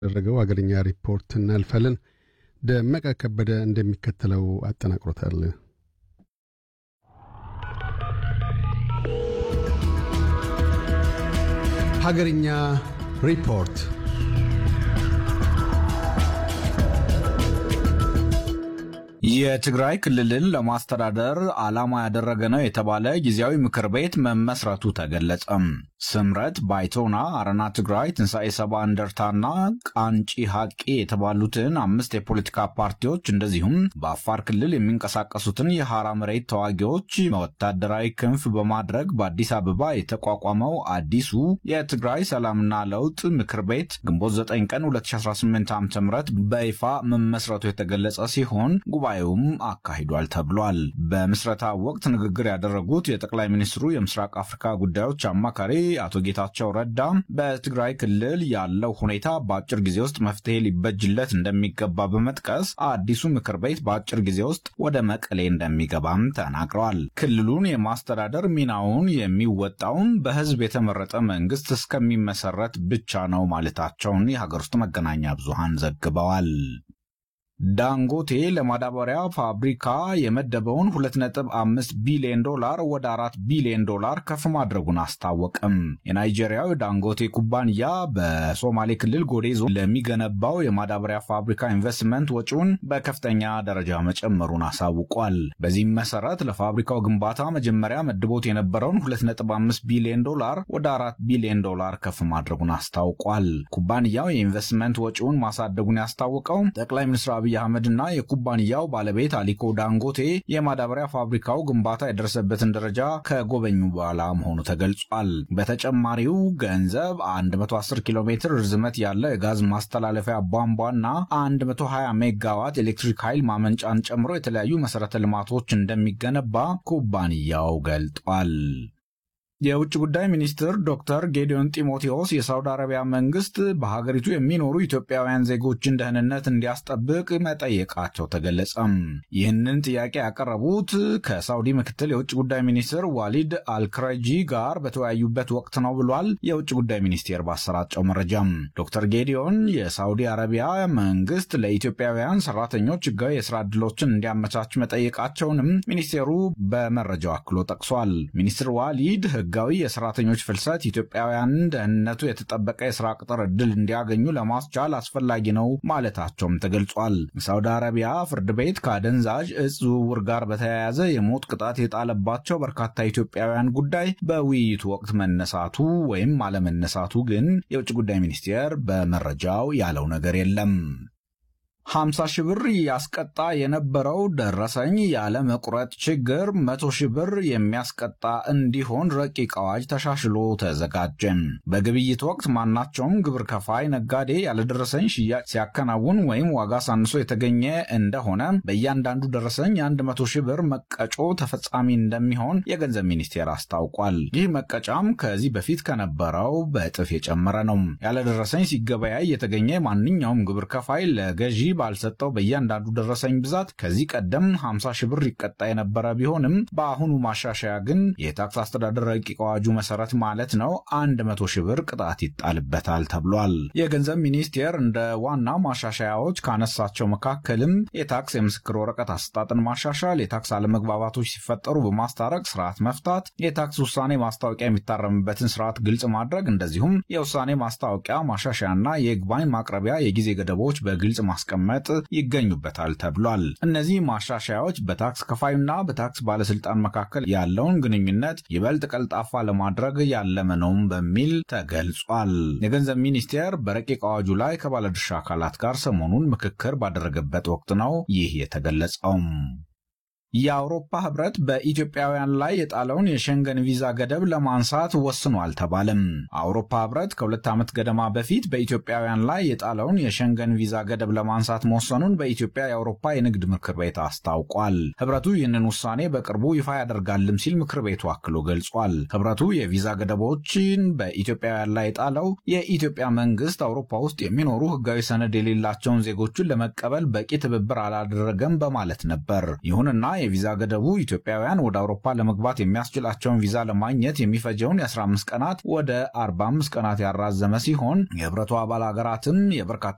ያደረገው አገርኛ ሪፖርት እናልፋለን። ደመቀ ከበደ እንደሚከተለው አጠናቅሮታል። ሀገርኛ ሪፖርት የትግራይ ክልልን ለማስተዳደር ዓላማ ያደረገ ነው የተባለ ጊዜያዊ ምክር ቤት መመስረቱ ተገለጸም። ስምረት ባይቶና፣ አረና ትግራይ፣ ትንሣኤ ሰባ እንደርታና ቃንጪ ሐቂ የተባሉትን አምስት የፖለቲካ ፓርቲዎች እንደዚሁም በአፋር ክልል የሚንቀሳቀሱትን የሐራ መሬት ተዋጊዎች ወታደራዊ ክንፍ በማድረግ በአዲስ አበባ የተቋቋመው አዲሱ የትግራይ ሰላምና ለውጥ ምክር ቤት ግንቦት 9 ቀን 2018 ዓ ም በይፋ መመስረቱ የተገለጸ ሲሆን ጉባኤውም አካሂዷል ተብሏል። በምስረታ ወቅት ንግግር ያደረጉት የጠቅላይ ሚኒስትሩ የምስራቅ አፍሪካ ጉዳዮች አማካሪ አቶ ጌታቸው ረዳ በትግራይ ክልል ያለው ሁኔታ በአጭር ጊዜ ውስጥ መፍትሄ ሊበጅለት እንደሚገባ በመጥቀስ አዲሱ ምክር ቤት በአጭር ጊዜ ውስጥ ወደ መቀሌ እንደሚገባም ተናግረዋል። ክልሉን የማስተዳደር ሚናውን የሚወጣውም በሕዝብ የተመረጠ መንግስት እስከሚመሰረት ብቻ ነው ማለታቸውን የሀገር ውስጥ መገናኛ ብዙሃን ዘግበዋል። ዳንጎቴ ለማዳበሪያ ፋብሪካ የመደበውን 2.5 ቢሊዮን ዶላር ወደ 4 ቢሊዮን ዶላር ከፍ ማድረጉን አስታወቅም። የናይጄሪያው ዳንጎቴ ኩባንያ በሶማሌ ክልል ጎዴ ዞን ለሚገነባው የማዳበሪያ ፋብሪካ ኢንቨስትመንት ወጪውን በከፍተኛ ደረጃ መጨመሩን አሳውቋል። በዚህም መሰረት ለፋብሪካው ግንባታ መጀመሪያ መድቦት የነበረውን 2.5 ቢሊዮን ዶላር ወደ 4 ቢሊዮን ዶላር ከፍ ማድረጉን አስታውቋል። ኩባንያው የኢንቨስትመንት ወጪውን ማሳደጉን ያስታወቀው ጠቅላይ ሚኒስትር አብይ አህመድ እና የኩባንያው ባለቤት አሊኮ ዳንጎቴ የማዳበሪያ ፋብሪካው ግንባታ የደረሰበትን ደረጃ ከጎበኙ በኋላ መሆኑ ተገልጿል። በተጨማሪው ገንዘብ 110 ኪሎ ሜትር ርዝመት ያለው የጋዝ ማስተላለፊያ ቧንቧና 120 ሜጋዋት ኤሌክትሪክ ኃይል ማመንጫን ጨምሮ የተለያዩ መሠረተ ልማቶች እንደሚገነባ ኩባንያው ገልጧል። የውጭ ጉዳይ ሚኒስትር ዶክተር ጌዲዮን ጢሞቴዎስ የሳውዲ አረቢያ መንግስት በሀገሪቱ የሚኖሩ ኢትዮጵያውያን ዜጎችን ደህንነት እንዲያስጠብቅ መጠየቃቸው ተገለጸም። ይህንን ጥያቄ ያቀረቡት ከሳውዲ ምክትል የውጭ ጉዳይ ሚኒስትር ዋሊድ አልክረጂ ጋር በተወያዩበት ወቅት ነው ብሏል። የውጭ ጉዳይ ሚኒስቴር ባሰራጨው መረጃም ዶክተር ጌዲዮን የሳውዲ አረቢያ መንግስት ለኢትዮጵያውያን ሰራተኞች ህጋዊ የስራ ዕድሎችን እንዲያመቻች መጠየቃቸውንም ሚኒስቴሩ በመረጃው አክሎ ጠቅሷል። ሚኒስትር ዋሊድ ህጋዊ የሰራተኞች ፍልሰት ኢትዮጵያውያን ደህንነቱ የተጠበቀ የስራ ቅጥር ዕድል እንዲያገኙ ለማስቻል አስፈላጊ ነው ማለታቸውም ተገልጿል። ሳውዲ አረቢያ ፍርድ ቤት ከአደንዛዥ እጽ ዝውውር ጋር በተያያዘ የሞት ቅጣት የጣለባቸው በርካታ ኢትዮጵያውያን ጉዳይ በውይይቱ ወቅት መነሳቱ ወይም አለመነሳቱ ግን የውጭ ጉዳይ ሚኒስቴር በመረጃው ያለው ነገር የለም። 50 ሺህ ብር ያስቀጣ የነበረው ደረሰኝ ያለ መቁረጥ ችግር 100 ሺህ ብር የሚያስቀጣ እንዲሆን ረቂቅ አዋጅ ተሻሽሎ ተዘጋጀ። በግብይት ወቅት ማናቸውም ግብር ከፋይ ነጋዴ ያለደረሰኝ ሽያጭ ሲያከናውን ወይም ዋጋ ሳንሶ የተገኘ እንደሆነ በእያንዳንዱ ደረሰኝ የ100 ሺህ ብር መቀጮ ተፈጻሚ እንደሚሆን የገንዘብ ሚኒስቴር አስታውቋል። ይህ መቀጫም ከዚህ በፊት ከነበረው በእጥፍ የጨመረ ነው። ያለደረሰኝ ሲገበያይ የተገኘ ማንኛውም ግብር ከፋይ ለገዢ ባልሰጠው በእያንዳንዱ ደረሰኝ ብዛት ከዚህ ቀደም 50 ሺህ ብር ይቀጣ የነበረ ቢሆንም በአሁኑ ማሻሻያ ግን የታክስ አስተዳደር ረቂቅ አዋጁ መሰረት ማለት ነው 100 ሺህ ብር ቅጣት ይጣልበታል ተብሏል። የገንዘብ ሚኒስቴር እንደ ዋና ማሻሻያዎች ካነሳቸው መካከልም የታክስ የምስክር ወረቀት አሰጣጥን ማሻሻል፣ የታክስ አለመግባባቶች ሲፈጠሩ በማስታረቅ ስርዓት መፍታት፣ የታክስ ውሳኔ ማስታወቂያ የሚታረምበትን ስርዓት ግልጽ ማድረግ፣ እንደዚሁም የውሳኔ ማስታወቂያ ማሻሻያና የይግባኝ ማቅረቢያ የጊዜ ገደቦች በግልጽ ማስቀመጥ መጥ ይገኙበታል ተብሏል። እነዚህ ማሻሻያዎች በታክስ ከፋዩና በታክስ ባለስልጣን መካከል ያለውን ግንኙነት ይበልጥ ቀልጣፋ ለማድረግ ያለመ ነውም በሚል ተገልጿል። የገንዘብ ሚኒስቴር በረቂቅ አዋጁ ላይ ከባለድርሻ አካላት ጋር ሰሞኑን ምክክር ባደረገበት ወቅት ነው ይህ የተገለጸውም። የአውሮፓ ህብረት በኢትዮጵያውያን ላይ የጣለውን የሸንገን ቪዛ ገደብ ለማንሳት ወስኖ አልተባለም። አውሮፓ ህብረት ከሁለት ዓመት ገደማ በፊት በኢትዮጵያውያን ላይ የጣለውን የሸንገን ቪዛ ገደብ ለማንሳት መወሰኑን በኢትዮጵያ የአውሮፓ የንግድ ምክር ቤት አስታውቋል። ህብረቱ ይህንን ውሳኔ በቅርቡ ይፋ ያደርጋልም ሲል ምክር ቤቱ አክሎ ገልጿል። ህብረቱ የቪዛ ገደቦችን በኢትዮጵያውያን ላይ የጣለው የኢትዮጵያ መንግስት አውሮፓ ውስጥ የሚኖሩ ህጋዊ ሰነድ የሌላቸውን ዜጎችን ለመቀበል በቂ ትብብር አላደረገም በማለት ነበር። ይሁንና የቪዛ ገደቡ ኢትዮጵያውያን ወደ አውሮፓ ለመግባት የሚያስችላቸውን ቪዛ ለማግኘት የሚፈጀውን የ15 ቀናት ወደ 45 ቀናት ያራዘመ ሲሆን የህብረቱ አባል ሀገራትም የበርካታ